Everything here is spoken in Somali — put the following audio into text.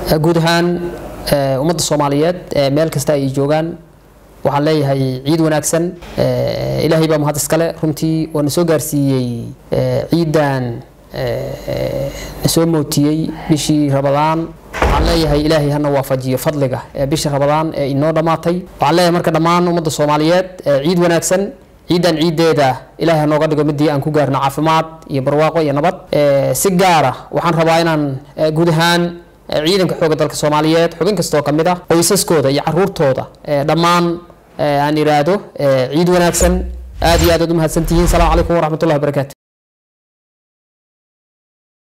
guud ahaan ummadda soomaaliyeed meel kasta ay joogaan waxaan leeyahay ciid wanaagsan ilaahay baa mahad iskale runtii oo na soo gaarsiiyey ciidan na soo mootiyey bishii rabadaan waxaan leeyahay ilaahay hana waafajiyo fadliga ee bisha rabadaan ee inoo dhammaatay waxaan leeyahay marka dhammaan ummadda soomaaliyeed ciid wanaagsan ciidan ciideeda ilaahay hanooga dhigo midii aan ku gaarno caafimaad iyo barwaaqo iyo nabad si gaara waxaan rabaa inaan guud ahaan ciidanka xooga dalka soomaaliyeed xubin kastoo ka mid ah qoysaskooda iyo caruurtooda dhammaan aan iraahdo ciid wanaagsan aad iyo aad aad u mahadsantihiin salaamu calaykum waraxmatullahi wabarakaatu